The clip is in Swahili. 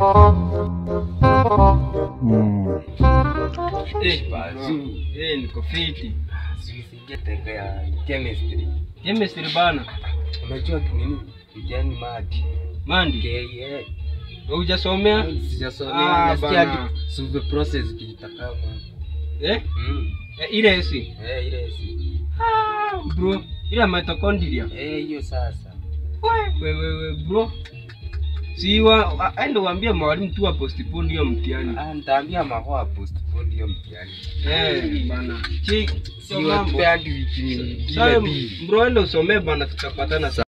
Mm. Eh, Bazuu. eh, niko fiti. Sinisingia teka ya chemistry. Chemistry bana. Unajua nini? Kijani mati. Mandi, KA. wewe hujasomea? Sijasomea. Ah, Nasikia bana. tu suve process kitakama. Eh? Mm. Eh, ile esi. Eh, ile si. Ah, bro, ile mitochondria. Eh, hiyo sasa. Wewe wewe bro. Si wa a- aende uambie mwalimu tu apostpone hiyo mtihani. Ah, nitaambia mahoa postpone hiyo mtihani. Eh, bana. Chi, Si mambo. wapea hadi wiki nyingine Sasa mbili. bro, ende usomee bana, tutapatana